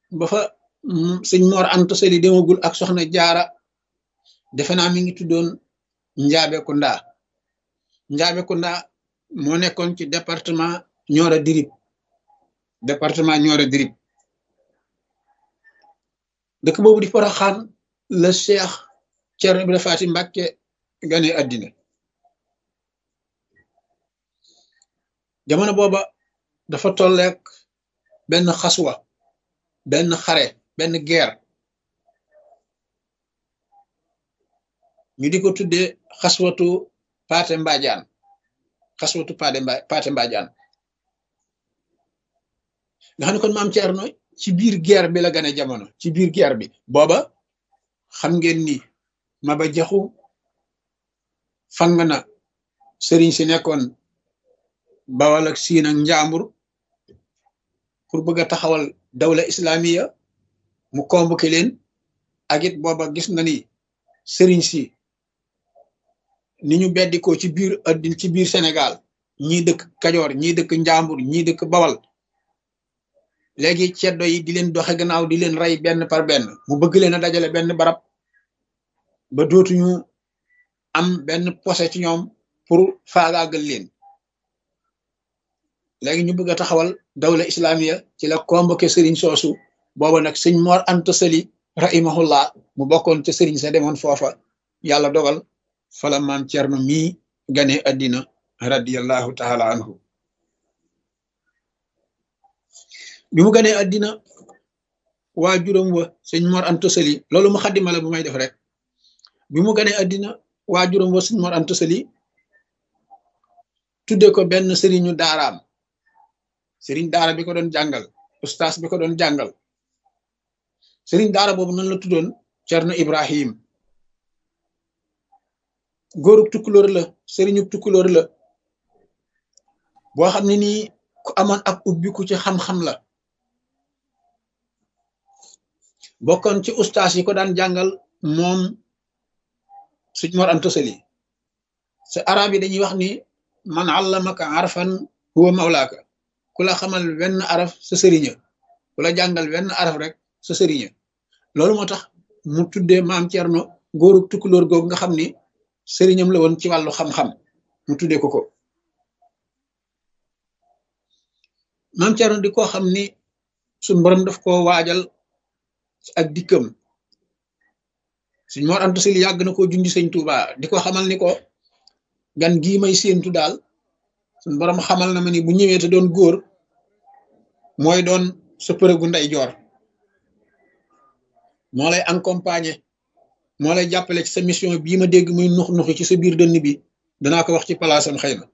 ba fa sëñ Mor Anta Sali demagul ak soxna jaara defe naa mi ngi tuddoon Njaabe Kunda Njaabe Kunda moo nekkoon ci département Nioro Dirib département Nioro Dirib dëkk boobu di Poroxaan la Cheikh Thierno Ibrahima Faty Mbacké gane àddina jamono booba dafa tolleek benn xaswa benn xare benn guerre ñu di ko tuddee xaswatu Paate Mbadiane xaswatu Paate Mba Paate Mbadiane nga xam ne kon maam Thierno ci biir guerre bi la gane jamono ci biir guerre bi booba xam ngeen ni Maba Jaxu fang na sëriñ si nekkoon Bawal ak Siin ak Njaambur pour bëgg a taxawal dawla islamiya mu convoqué leen ak it booba gis na ni sëriñ si ni ñu beddikoo ci biir addin ci biir Sénégal ñii dëkk Kajoor ñii dëkk Njaambur ñii dëkk Bawal léegi ceddo yi di leen doxe gannaaw di leen rey benn par benn mu bëgg leen a dajale benn barab ba dootuñu am benn posé ci ñoom pour faagaagal leen léegi ñu bëgg a taxawal dawla islamiya ci la convoqué sëriñ soosu booba nag sëñ Mor Anta Sali rahimahullah mu bokkoon ca sëriñ sa demoon foofa yàlla dogal fala maam Cerno mii gane addina radiallahu taala anhu bi mu ganee addina waa juróom wa sëñ Mor Anta Sali loolu mu xaddima la bu may def rek bi mu ganee addina waa juróom wa sëñ Mor Anta Sali tudde ko benn sëriñu daaraam sëriñ daara bi ko doon jàngal ustaas bi ko doon jàngal sëriñ daara boobu nan la tuddoon Cerno Ibrahim góorub tukkulóor la sëriñu tukkulóor la boo xam ne nii ku amoon ak ubbiku ci xam-xam la bokkoon ci ustaas yi ko daan jàngal moom suñ Mor Anta Sali sa arab yi dañuy wax ni man allamaka arfan huwa mawlaaka ku la xamal wenn araf sa sëriña ku la jàngal wenn araf rek sa sëriña loolu moo tax mu tuddee maam Cerno góorub tukkulóor googu nga xam ni sëriñam la woon ci wàllu xam-xam mu tuddee ko ko maam Cerno di ko xam ni suñ borom daf koo waajal ak dikkam suñ Mor Anta Sali yàgg na koo jundi sëñ Tuuba di ko xamal ni ko gan gii may séentu daal suñ borom xamal na ma ni bu ñëwee te doon góor mooy doon sa përëgu ndey joor moo lay accompagner moo lay jàppale ci sa mission bii ma dégg muy nux nuxi ci sa biir dënn bi danaa ko wax ci palaasam xëy na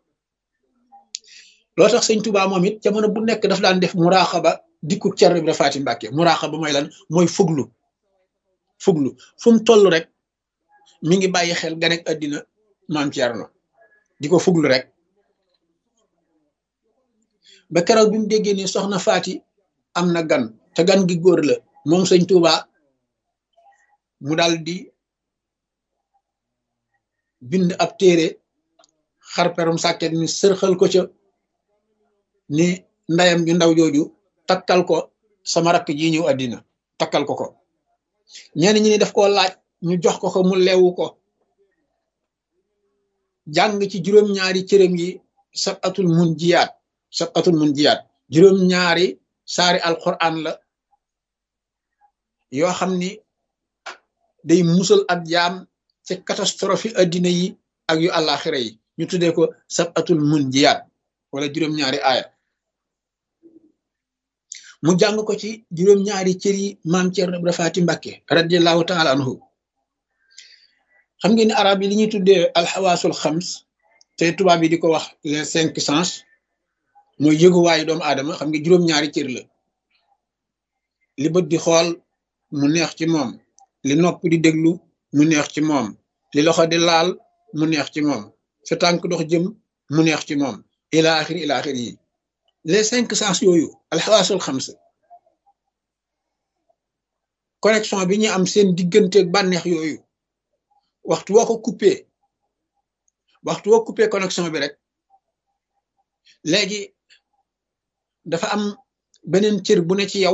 loo tax sëñ Tuubaa moom it jamono bu nekk daf daan def muraaxaba dikku Cerno Ibra Faati Mbàkke muraaxaba mooy lan mooy fuglu fuglu fu mu toll rek mi ngi bàyyi xel ganek àddina maam Cerno di ko fuglu rek ba keroog bi mu déggee ni soxna Faati am na gan te gan gi góor la moom sëñ Tuubaa mu dal di bind ab téere xarperum sàkket ni sërxal ko ca ni ndayam ju ndaw jooju takkal ko sama rakk ji ñëw àddina takkal ko ko ñenn ñi ni daf koo laaj ñu jox ko ko mu leewu ko jàng ci juróom-ñaari cërëm yi sab atul mun jiyaat sab atul mun jiyaat juróom-ñaari saari alquran la yoo xam ni day musal ak jaam ci catastrophe addina yi ak yu àllaaxira yi ñu tuddee ko sab atul mun jiyaat wala juróom-ñaari aaya mu jàng ko ci juróom-ñaari cër yi maam Cerno Ibra Faati Mbàkke radiallahu taala anhu xam ngeen ni arab yi li ñuy tuddee alxawaasul xams te tubaab yi di ko wax les cinq sens mooy yëguwaayu doomu aadama xam nga juróom-ñaari cër la li bët di xool mu neex ci moom li nopp di déglu mu neex ci moom li loxo di laal mu neex ci moom sa tànk dox jëm mu neex ci moom ila axiri ila axiri yi les cinq sens yooyu alxawaasul xams connexion bi ñu am seen digganteeg bànneex yooyu waxtu woo ko coupé waxtu woo coupé connexion bi rek léegi dafa am beneen cër bu ne ci yow